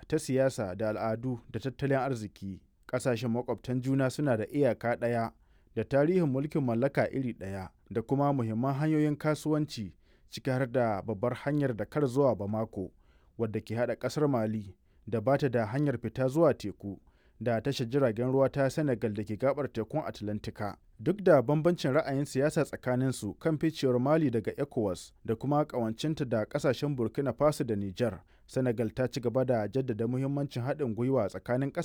ta siyasa da al'adu da tattalin arziki. Ƙasashen makwabtan juna suna da iyaka ɗaya da tarihin mulkin mallaka iri ɗaya da kuma muhimman hanyoyin kasuwanci ciki har da babbar hanyar Dakar zuwa Bamako wadda ke haɗa ƙasar Mali da ba ta da hanyar fita zuwa teku da tashar jiragen ruwa ta Senegal da ke gabar tekun Atlantika. Duk da bambancin ra'ayin siyasa tsakaninsu kan ficewar Mali daga ECOWAS da kuma ƙawancinta da ƙasashen Burkina Faso da Nijar, Senegal ta ci gaba da jaddada muhimmancin haɗin gwiwa tsakanin ƙasashen